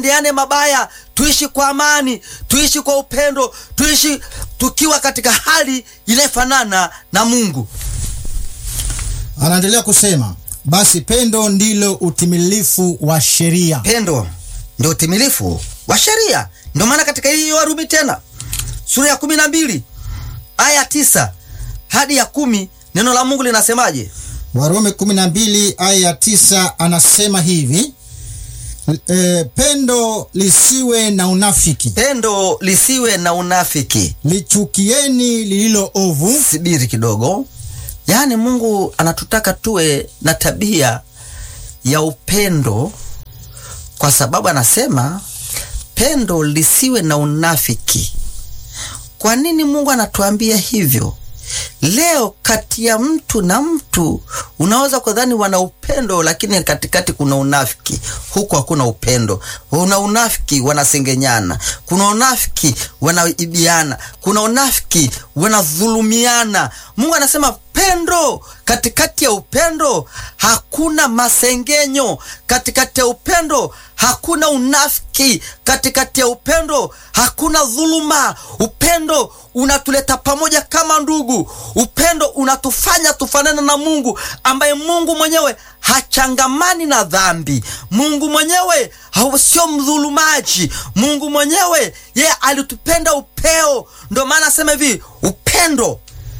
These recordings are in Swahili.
tusiendeane mabaya, tuishi kwa amani, tuishi kwa upendo, tuishi tukiwa katika hali inayofanana na Mungu. Anaendelea kusema basi pendo ndilo utimilifu wa sheria. Pendo ndio utimilifu wa sheria. Ndio maana katika hii Warumi tena sura ya kumi na mbili aya tisa hadi ya kumi neno la Mungu linasemaje? Warumi 12 aya ya 9 anasema hivi e, pendo lisiwe na unafiki, Pendo lisiwe na unafiki. lichukieni lililo ovu, Subiri kidogo, yaani Mungu anatutaka tuwe na tabia ya upendo, kwa sababu anasema pendo lisiwe na unafiki. Kwa nini Mungu anatuambia hivyo? Leo kati ya mtu na mtu unaweza kudhani wana upendo, lakini katikati kuna unafiki. Huku hakuna upendo, kuna unafiki, wanasengenyana, kuna unafiki, wanaibiana, kuna unafiki, wanadhulumiana. Mungu anasema pendo, katikati ya upendo hakuna masengenyo, katikati ya upendo hakuna unafiki, katikati ya upendo hakuna dhuluma. Upendo unatuleta pamoja kama ndugu. Upendo unatufanya tufanane na Mungu ambaye Mungu mwenyewe hachangamani na dhambi. Mungu mwenyewe hau- sio mdhulumaji. Mungu mwenyewe yeye alitupenda upeo. Ndio maana asema hivi, upendo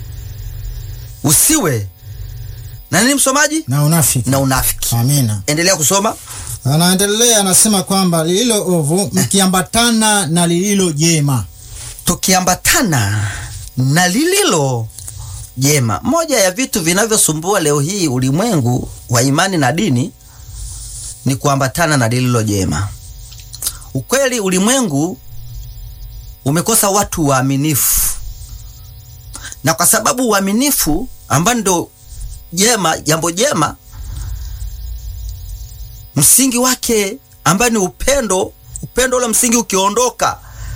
usiwe na nini, msomaji, na unafiki. na unafiki. Amina. Endelea kusoma. Anaendelea anasema kwamba lililo ovu mkiambatana na lililo jema. tukiambatana na lililo jema. Moja ya vitu vinavyosumbua leo hii ulimwengu wa imani na dini ni kuambatana na lililo jema. Ukweli, ulimwengu umekosa watu waaminifu, na kwa sababu uaminifu ambao ndo jema, jambo jema, msingi wake ambayo ni upendo, upendo ule msingi ukiondoka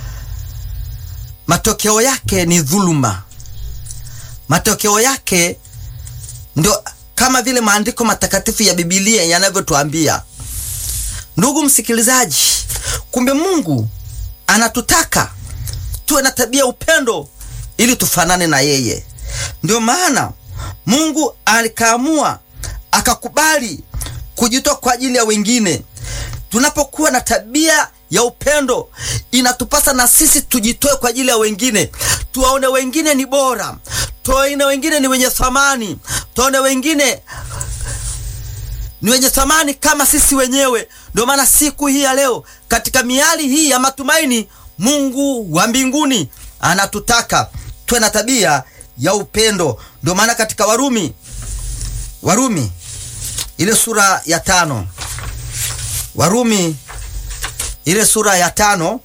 matokeo yake ni dhuluma. Matokeo yake ndio kama vile maandiko matakatifu ya Biblia yanavyotuambia. Ndugu msikilizaji, kumbe Mungu anatutaka tuwe na tabia ya upendo ili tufanane na yeye. Ndio maana Mungu alikaamua akakubali kujitoa kwa ajili ya wengine. Tunapokuwa na tabia ya upendo, inatupasa na sisi tujitoe kwa ajili ya wengine, tuwaone wengine ni bora, tuwaone wengine ni wenye thamani, tuwaone wengine ni wenye thamani kama sisi wenyewe. Ndio maana siku hii ya leo, katika miali hii ya matumaini, Mungu wa mbinguni anatutaka tuwe na tabia ya upendo. Ndio maana katika Warumi, Warumi ile sura ya tano, Warumi ile sura ya tano,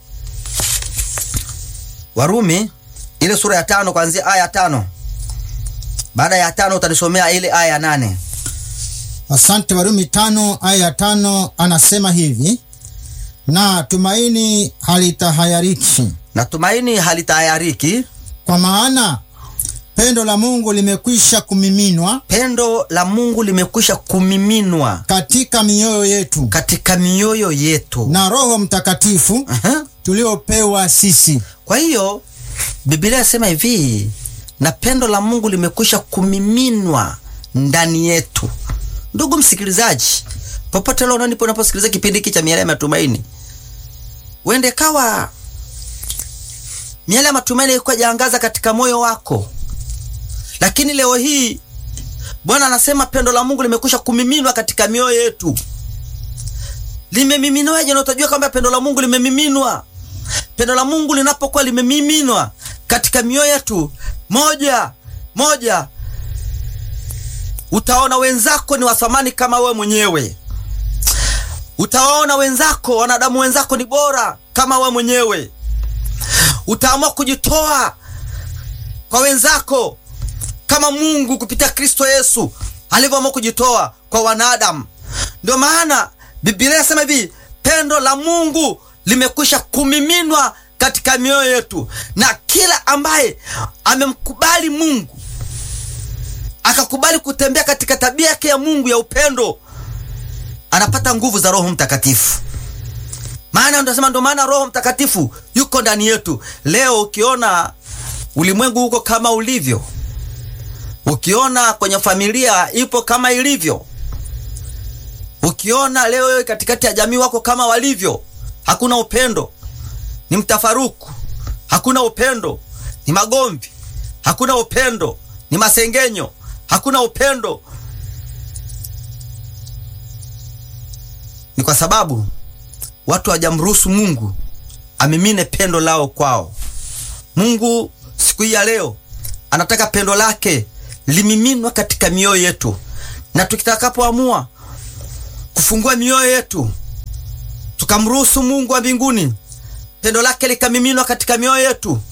Warumi ile sura ya tano kuanzia aya ya tano. Baada ya tano utanisomea ile aya ya nane. Asante. Warumi tano aya ya tano anasema hivi, na tumaini halitahayariki, Natumaini halitayariki, kwa maana pendo la Mungu limekwisha kumiminwa pendo la Mungu limekwisha kumiminwa katika mioyo yetu katika mioyo yetu. na Roho Mtakatifu Aha. tuliopewa sisi. Kwa hiyo Biblia inasema hivi, na pendo la Mungu limekwisha kumiminwa ndani yetu. Ndugu msikilizaji, popote leo unanipo unaposikiliza kipindi hiki cha miale ya matumaini, wende kawa miale ya matumaini ilikuwa jaangaza katika moyo wako, lakini leo hii Bwana anasema pendo la Mungu limekwisha kumiminwa katika mioyo yetu. Limemiminwaje? Na utajua kwamba pendo la Mungu limemiminwa. Pendo la Mungu linapokuwa limemiminwa katika mioyo yetu, moja moja, utaona wenzako ni wa thamani kama wewe mwenyewe. Utawaona wenzako, wanadamu wenzako ni bora kama wewe mwenyewe. Utaamua kujitoa kwa wenzako kama Mungu kupitia Kristo Yesu alivyoamua kujitoa kwa wanadamu. Ndio maana Biblia inasema hivi, pendo la Mungu limekwisha kumiminwa katika mioyo yetu, na kila ambaye amemkubali Mungu akakubali kutembea katika tabia yake ya Mungu ya upendo, anapata nguvu za Roho Mtakatifu. maana tunasema ndio maana Roho Mtakatifu yuko ndani yetu. Leo ukiona ulimwengu huko kama ulivyo, ukiona kwenye familia ipo kama ilivyo, ukiona leo wewe katikati ya jamii wako kama walivyo, hakuna upendo, ni mtafaruku, hakuna upendo, ni magomvi, hakuna upendo, ni masengenyo, hakuna upendo, ni kwa sababu watu hawajamruhusu Mungu amimine pendo lao kwao. Mungu siku hii ya leo anataka pendo lake limiminwa katika mioyo yetu, na tukitakapoamua kufungua mioyo yetu tukamruhusu Mungu wa mbinguni pendo lake likamiminwa katika mioyo yetu,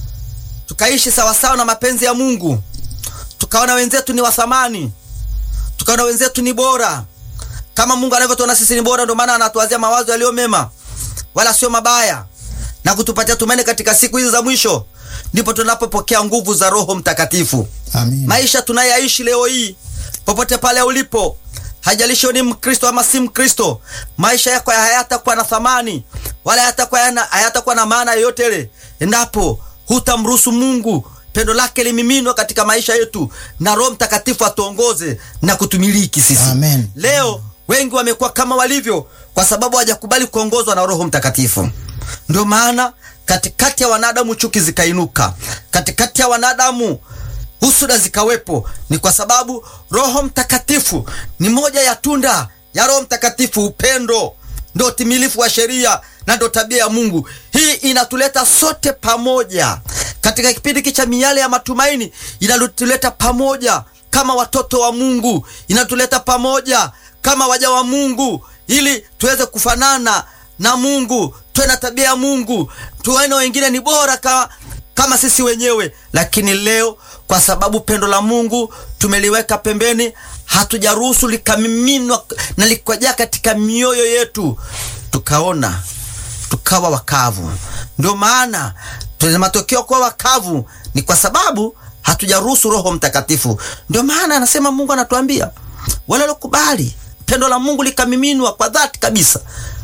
tukaishi sawasawa na mapenzi ya Mungu, tukaona wenzetu ni wa thamani, tukaona wenzetu ni bora kama Mungu anavyotuona sisi ni bora. Ndio maana anatuwazia mawazo yaliyo mema wala sio mabaya, na kutupatia tumaini katika siku hizi za mwisho. Ndipo tunapopokea nguvu za Roho Mtakatifu. Amina. Maisha tunayoishi leo hii, popote pale ulipo, hajalishi ni Mkristo ama si Mkristo, maisha yako hayatakuwa na thamani wala hayatakuwa yana- hayatakuwa na maana yoyote ile endapo hutamruhusu Mungu pendo lake limiminwa katika maisha yetu na Roho Mtakatifu atuongoze na kutumiliki sisi. Amen. Leo wengi wamekuwa kama walivyo kwa sababu hawajakubali kuongozwa na Roho Mtakatifu. Ndio maana katikati ya wanadamu chuki zikainuka, katikati ya wanadamu husuda zikawepo. Ni kwa sababu Roho Mtakatifu ni moja ya tunda ya Roho Mtakatifu, upendo ndio utimilifu wa sheria na ndio tabia ya Mungu. Hii inatuleta sote pamoja katika kipindi hiki cha miale ya matumaini, inatuleta pamoja kama watoto wa Mungu, inatuleta pamoja kama waja wa Mungu, ili tuweze kufanana na Mungu, tuwe na tabia ya Mungu, tuone wengine ni bora kama, kama sisi wenyewe. Lakini leo kwa sababu pendo la Mungu tumeliweka pembeni, hatujaruhusu likamiminwa na likajaa katika mioyo yetu, tukaona tukawa wakavu. Ndio maana tuna matokeo kuwa wakavu, ni kwa sababu hatujaruhusu Roho Mtakatifu. Ndio maana anasema Mungu anatuambia wale waliokubali pendo la Mungu likamiminwa kwa dhati kabisa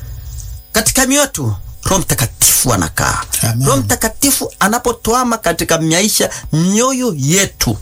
katika mioyo yetu, Roho Mtakatifu anakaa. Amen. Roho Mtakatifu anapotoama katika maisha mioyo yetu,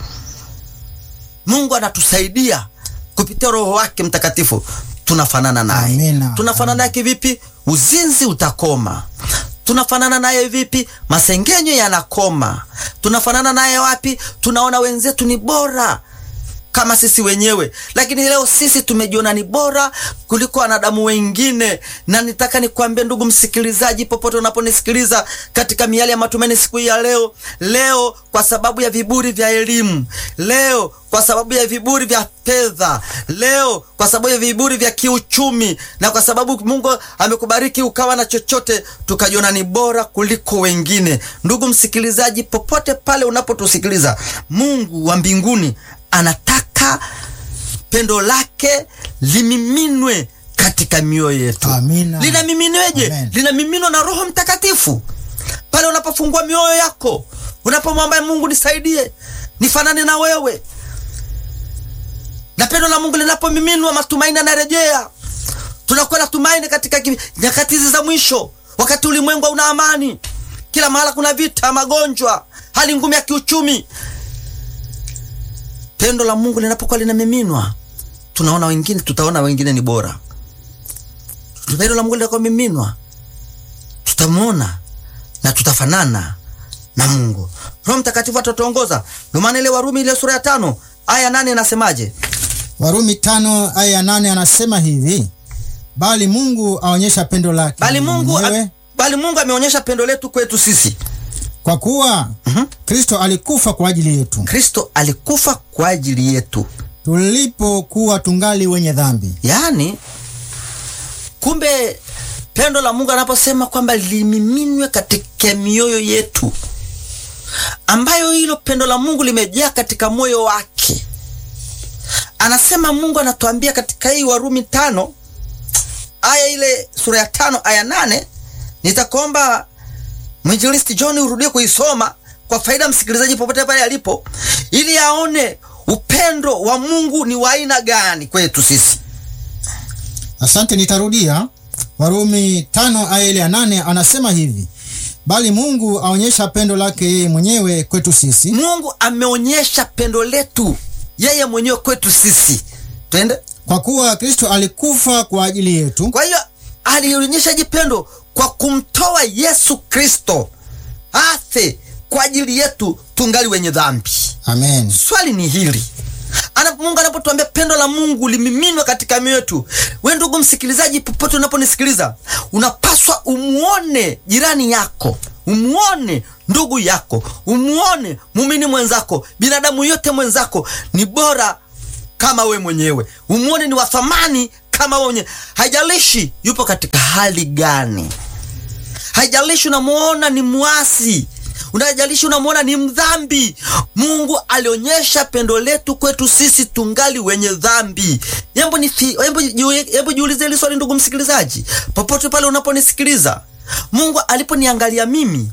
Mungu anatusaidia kupitia Roho wake Mtakatifu, tunafanana naye. Amina. Tunafanana naye kivipi? Uzinzi utakoma. Tunafanana naye vipi? Masengenyo yanakoma. Tunafanana naye wapi? Tunaona wenzetu ni bora kama sisi wenyewe, lakini leo sisi tumejiona ni bora kuliko wanadamu wengine. Na nitaka nikwambie ndugu msikilizaji, popote unaponisikiliza katika miale ya matumaini siku hii ya leo, leo kwa sababu ya viburi vya elimu, leo kwa sababu ya viburi vya fedha, leo kwa sababu ya viburi vya kiuchumi, na kwa sababu Mungu amekubariki ukawa na chochote, tukajiona ni bora kuliko wengine. Ndugu msikilizaji, popote pale unapotusikiliza, Mungu wa mbinguni anataka pendo lake limiminwe katika mioyo yetu. Amina. Linamiminweje? Amen. Linamiminwa na Roho Mtakatifu pale unapofungua mioyo yako, unapomwambia Mungu, nisaidie nifanane na wewe, na pendo la Mungu linapomiminwa, matumaini yanarejea. Tunakuwa na tumaini katika ki- nyakati hizi za mwisho, wakati ulimwengu hauna amani, kila mahala kuna vita, magonjwa, hali ngumu ya kiuchumi pendo la Mungu linapokuwa linamiminwa, tunaona wengine, tutaona wengine ni bora. Pendo la Mungu linapomiminwa, tutamwona na tutafanana na Mungu. Roho Mtakatifu atatuongoza. Ndio maana ile Warumi ile sura ya tano aya nane inasemaje? Warumi tano aya ya nane anasema hivi, bali Mungu aonyesha pendo lake Bali Mungu, mwenyewe bali Mungu ameonyesha pendo letu kwetu sisi. kwa kuwa Kristo alikufa kwa ajili yetu Kristo alikufa kwa ajili yetu. tulipokuwa tungali wenye dhambi. Yaani, kumbe pendo la Mungu anaposema kwamba limiminwe katika mioyo yetu, ambayo hilo pendo la Mungu limejaa katika moyo wake. Anasema Mungu anatuambia katika hii Warumi tano aya ile sura ya tano aya nane nitakuomba mwinjilisti John urudie kuisoma kwa faida ya msikilizaji popote pale alipo, ili aone upendo wa Mungu ni wa aina gani kwetu sisi. Asante, nitarudia. Warumi tano aya ile ya nane anasema hivi, bali Mungu aonyesha pendo lake yeye mwenyewe kwetu sisi Mungu ameonyesha pendo letu yeye mwenyewe kwetu sisi. Twende. kwa kuwa Kristo alikufa kwa ajili yetu Kwa hiyo alionyesha jipendo kwa kumtoa Yesu Kristo afe kwa ajili yetu tungali wenye dhambi. amen. Swali ni hili ana Mungu anapotuambia pendo la Mungu limiminwa katika mioyo yetu, we ndugu msikilizaji, popote unaponisikiliza, unapaswa umuone jirani yako, umuone ndugu yako, umuone muumini mwenzako, binadamu yote mwenzako ni bora kama we mwenyewe, umuone ni wa thamani kama we mwenyewe. Haijalishi yupo katika hali gani, haijalishi unamuona ni mwasi, unajalishi unamuona ni mdhambi. Mungu alionyesha pendo letu kwetu sisi tungali wenye dhambi. Hebu ni hebu jiu- hebu jiulize hili swali, ndugu msikilizaji, popote pale unaponisikiliza, Mungu aliponiangalia mimi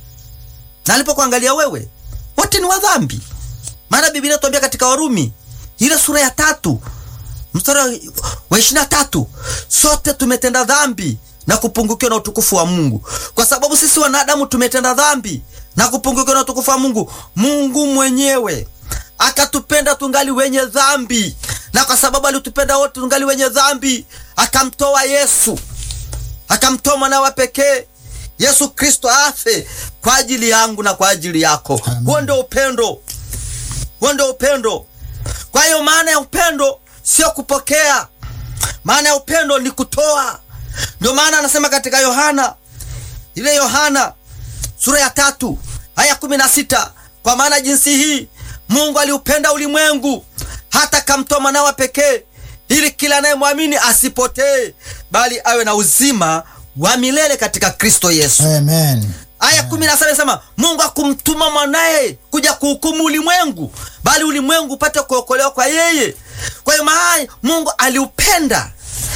na alipokuangalia wewe, wote ni wadhambi. Maana Biblia inatuambia katika Warumi ile sura ya tatu mstari wa ishirini na tatu sote tumetenda dhambi na kupungukiwa na utukufu wa Mungu. Kwa sababu sisi wanadamu tumetenda dhambi na kupungukiwa na utukufu wa Mungu, Mungu mwenyewe akatupenda tungali wenye dhambi, na kwa sababu alitupenda wote tungali wenye dhambi, akamtoa Yesu, akamtoa mwanawe pekee Yesu Kristo afe kwa ajili yangu na kwa ajili yako. Amen. Huo ndio upendo, huo ndio upendo. Kwa hiyo maana ya upendo sio kupokea, maana ya upendo ni kutoa. Ndio maana anasema katika Yohana ile Yohana sura ya tatu aya kumi na sita kwa maana jinsi hii Mungu aliupenda ulimwengu hata kamtoa mwanawe pekee, ili kila anayemwamini asipotee, bali awe na uzima wa milele katika Kristo Yesu. Amen. Aya kumi na saba inasema Mungu akumtuma mwanaye kuja kuhukumu ulimwengu, bali ulimwengu upate kuokolewa kwa yeye. Kwa hiyo maana Mungu aliupenda.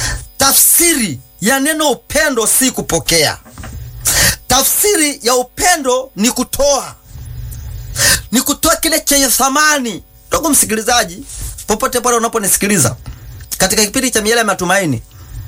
Tafsiri ya neno upendo si kupokea. Tafsiri ya upendo ni kutoa, ni kutoa kile chenye thamani. Ndugu msikilizaji, popote pale unaponisikiliza katika kipindi cha Miele ya Matumaini,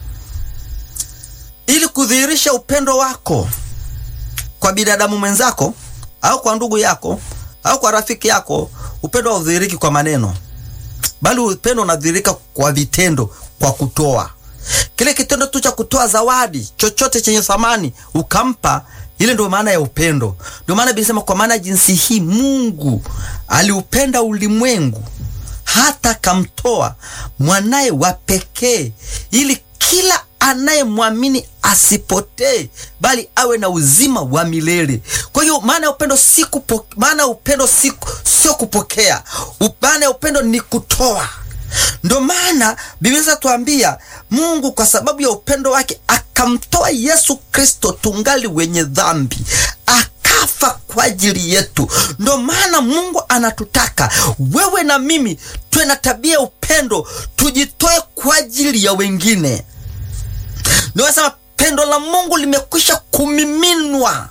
ili kudhihirisha upendo wako kwa binadamu mwenzako au kwa ndugu yako au kwa rafiki yako, upendo haudhihiriki kwa maneno, bali upendo unadhihirika kwa vitendo, kwa kutoa. Kile kitendo tu cha kutoa zawadi, chochote chenye thamani ukampa, ile ndio maana ya upendo. Ndio maana Biblia inasema kwa maana jinsi hii Mungu aliupenda ulimwengu hata kamtoa mwanaye wa pekee ili kila anayemwamini asipotee bali awe na uzima wa milele. Kwa hiyo maana ya upendo si kupo, maana ya upendo si sio kupokea. U- Maana ya upendo ni kutoa. Ndio maana Biblia inatuambia Mungu kwa sababu ya upendo wake akamtoa Yesu Kristo tungali wenye dhambi akafa kwa ajili yetu. Ndio maana Mungu anatutaka wewe na mimi tuwe na tabia ya upendo, tujitoe kwa ajili ya wengine. Ndio nasema pendo la Mungu limekwisha kumiminwa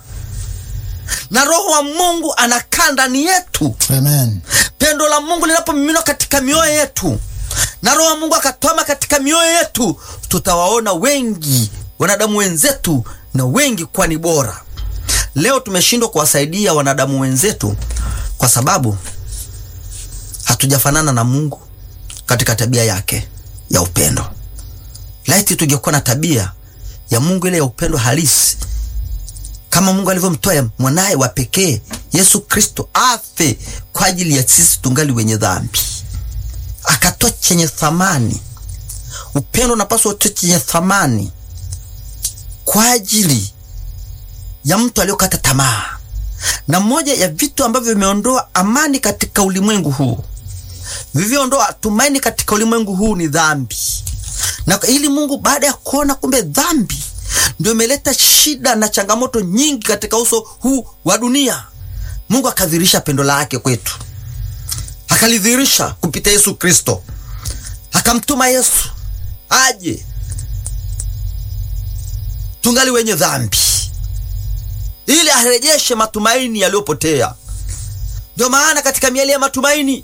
na Roho wa Mungu anakaa ndani yetu. Amen. Pendo la Mungu linapomiminwa katika mioyo yetu na Roho wa Mungu akatwama katika mioyo yetu, tutawaona wengi wanadamu wenzetu na wengi kuwa ni bora. Leo tumeshindwa kuwasaidia wanadamu wenzetu kwa sababu hatujafanana na Mungu katika tabia yake ya upendo. Laiti tungekuwa na tabia ya Mungu ile ya upendo halisi, kama Mungu alivyomtoa mwanaye wa pekee Yesu Kristo afe kwa ajili ya sisi tungali wenye dhambi, akatoa chenye thamani. Upendo unapaswa utoe chenye thamani kwa ajili ya mtu aliyokata tamaa. Na moja ya vitu ambavyo vimeondoa amani katika ulimwengu huu, vilivyoondoa tumaini katika ulimwengu huu ni dhambi. Na ili Mungu baada ya kuona kumbe dhambi ndio imeleta shida na changamoto nyingi katika uso huu wa dunia, Mungu akadhihirisha pendo lake kwetu, akalidhihirisha kupitia Yesu Kristo, akamtuma Yesu aje tungali wenye dhambi ili arejeshe matumaini yaliyopotea. Ndio maana katika miali ya matumaini,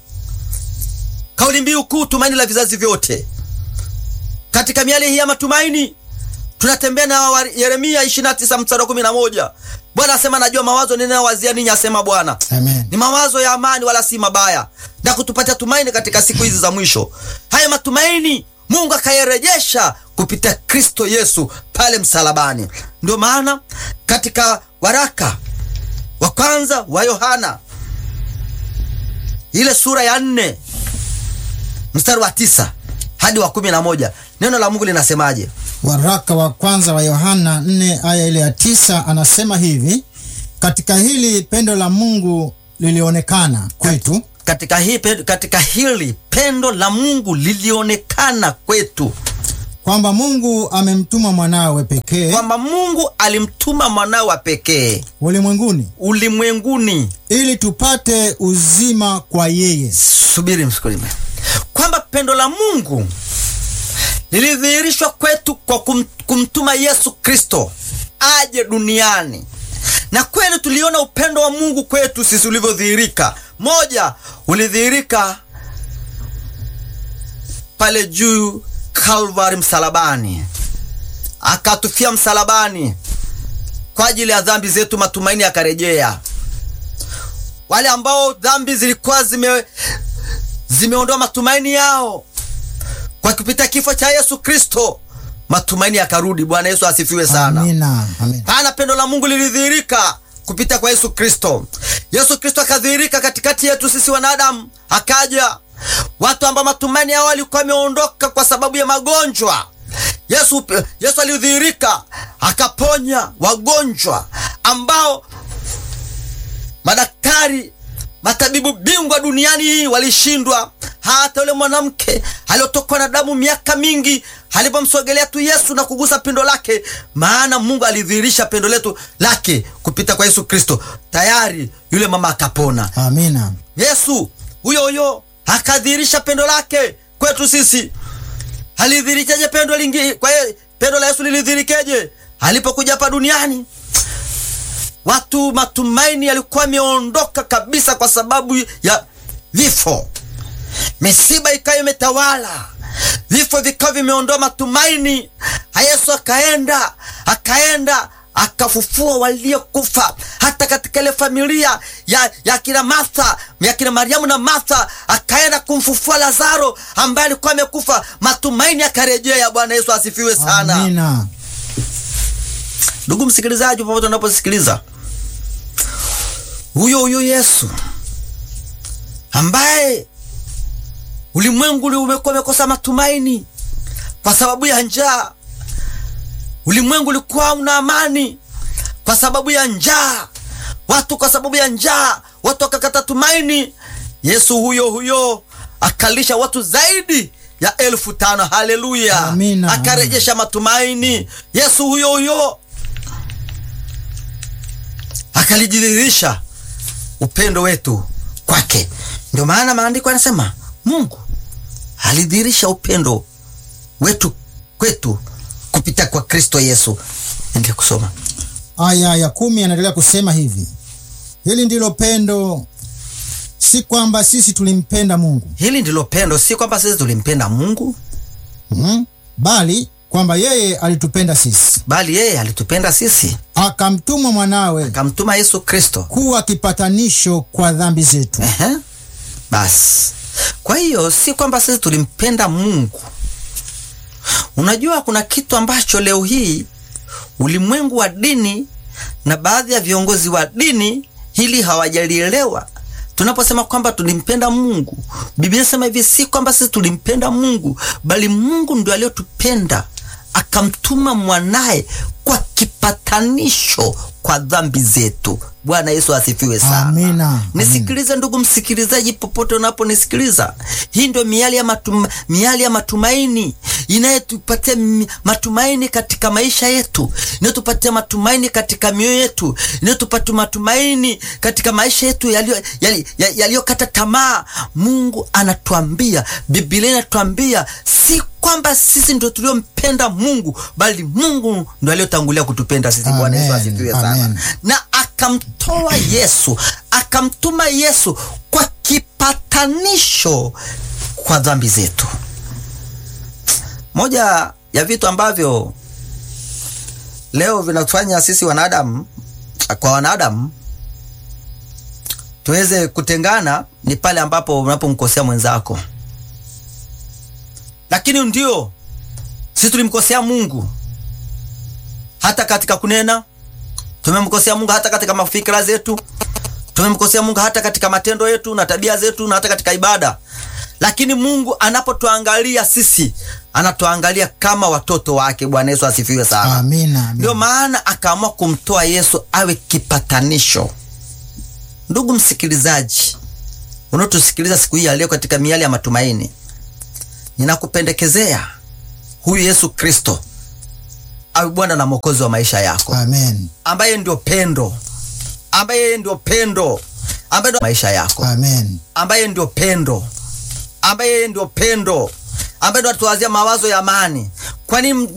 kauli mbiu kuu, tumaini la vizazi vyote. Katika miali hii ya matumaini tunatembea na wa- Yeremia 29 mstari wa 11. Bwana asema najua mawazo ninayowazia ninyi, asema Bwana Amen. ni mawazo ya amani wala si mabaya, na kutupatia tumaini katika siku hizi za mwisho. Haya matumaini Mungu akayarejesha kupitia Kristo Yesu pale msalabani. Ndio maana katika waraka wa kwanza wa Yohana ile sura ya nne mstari wa tisa hadi wa kumi na moja neno la Mungu linasemaje? Waraka wa kwanza wa Yohana 4 aya ile ya tisa anasema hivi: katika hili pendo la Mungu lilionekana kwetu, Katika, hii, pe- katika hili pendo la Mungu lilionekana kwetu kwamba Mungu amemtuma mwanawe pekee kwamba Mungu alimtuma mwanawe wa pekee ulimwenguni ulimwenguni. ili tupate uzima kwa yeye. Subiri msikulime, kwamba pendo la Mungu lilidhihirishwa kwetu kwa kum, kumtuma Yesu Kristo aje duniani, na kweli tuliona upendo wa Mungu kwetu sisi ulivyodhihirika. Moja, ulidhihirika pale juu Kalvari, msalabani, akatufia msalabani kwa ajili ya dhambi zetu, matumaini yakarejea. Wale ambao dhambi zilikuwa zime zimeondoa matumaini yao kwa kupitia kifo cha Yesu Kristo, matumaini yakarudi. Bwana Yesu asifiwe sana. Amina, amina. Pana pendo la Mungu lilidhihirika kupitia kwa Yesu Kristo. Yesu Kristo akadhihirika katikati yetu sisi wanadamu, akaja watu ambao matumaini yao walikuwa wameondoka kwa sababu ya magonjwa. Yesu, Yesu alidhihirika akaponya wagonjwa ambao madaktari matabibu bingwa duniani hii walishindwa. Hata yule mwanamke aliyotokwa na damu miaka mingi alipomsogelea tu Yesu na kugusa pindo lake, maana Mungu alidhihirisha pendo letu lake kupita kwa Yesu Kristo, tayari yule mama akapona. Amina. Yesu huyo huyo akadhihirisha pendo lake kwetu sisi. Alidhihirishaje pendo lingi? Kwa hiyo pendo la Yesu lilidhihirikeje? Alipokuja hapa duniani, watu matumaini yalikuwa yameondoka kabisa kwa sababu ya vifo. Misiba ikawa imetawala, vifo vikawa vimeondoa matumaini. Yesu akaenda akaenda akafufua waliokufa. Hata katika ile familia ya, ya kina Martha ya kina Mariamu na Martha, akaenda kumfufua Lazaro ambaye alikuwa amekufa, matumaini yakarejea. Bwana Yesu asifiwe sana. Amina. Ndugu msikilizaji, popote unaposikiliza, huyo huyo Yesu ambaye ulimwengu umekuwa umekosa matumaini kwa sababu ya njaa, ulimwengu ulikuwa una amani kwa sababu ya njaa, watu kwa sababu ya njaa watu wakakata tumaini. Yesu huyo huyo akalisha watu zaidi ya elfu tano. Haleluya! Amina, Akarejesha matumaini. Yesu huyo huyo akalijidhihirisha upendo wetu kwake. Ndio maana maandiko yanasema Mungu alidhihirisha upendo wetu kwetu kupitia kwa Kristo Yesu. Endelea kusoma. Aya ya kumi anaendelea kusema hivi: hili ndilo pendo, si kwamba sisi tulimpenda Mungu Hili ndilo pendo, si kwamba sisi tulimpenda Mungu, mm, bali kwamba yeye alitupenda sisi, bali yeye alitupenda sisi, akamtuma mwanawe akamtuma Yesu Kristo. kuwa kipatanisho kwa dhambi zetu. Ehe. Basi kwa hiyo si kwamba sisi tulimpenda Mungu. Unajua, kuna kitu ambacho leo hii ulimwengu wa dini na baadhi ya viongozi wa dini hili hawajalielewa. Tunaposema kwamba tulimpenda Mungu, Biblia inasema hivi, si kwamba sisi tulimpenda Mungu, bali Mungu ndio aliyotupenda akamtuma mwanaye kwa kipatanisho kwa dhambi zetu. Bwana Yesu asifiwe sana. Amina. Nisikilize ndugu msikilizaji, popote unaponisikiliza, hii ndio miali ya, matuma, miali ya matumaini inayotupatia mi- matumaini katika maisha yetu, inayotupatia matumaini katika mioyo yetu, inayotupatia matumaini katika maisha yetu yaliyokata yali, yali yaliyokata tamaa. Mungu anatuambia, Biblia inatuambia si kwamba sisi ndio tuliompenda Mungu, bali Mungu ndio aliyotangulia kutupenda sisi. Bwana Yesu Amen. asifiwe sana Amen. na akamtoa Yesu akamtuma Yesu kwa kipatanisho kwa dhambi zetu. Moja ya vitu ambavyo leo vinatufanya sisi wanadamu kwa wanadamu tuweze kutengana ni pale ambapo unapomkosea mwenzako, lakini ndio sisi tulimkosea Mungu hata katika kunena, tumemkosea Mungu hata katika mafikira zetu, tumemkosea Mungu hata katika matendo yetu na tabia zetu na hata katika ibada. Lakini Mungu anapotuangalia sisi, anatuangalia kama watoto wake. Bwana Yesu asifiwe sana. Amina. Ndio amina. maana akaamua kumtoa Yesu awe kipatanisho. Ndugu msikilizaji, unaotusikiliza siku hii ya leo katika miali ya matumaini, ninakupendekezea huyu Yesu Kristo awe Bwana na Mwokozi wa maisha yako, Amen. ambaye ndio pendo, ambaye yeye ndio pendo, ambaye ndio maisha yako, Amen. ambaye ndio pendo, ambaye yeye ndio pendo, ambaye ndio atuwazia mawazo ya amani. Kwani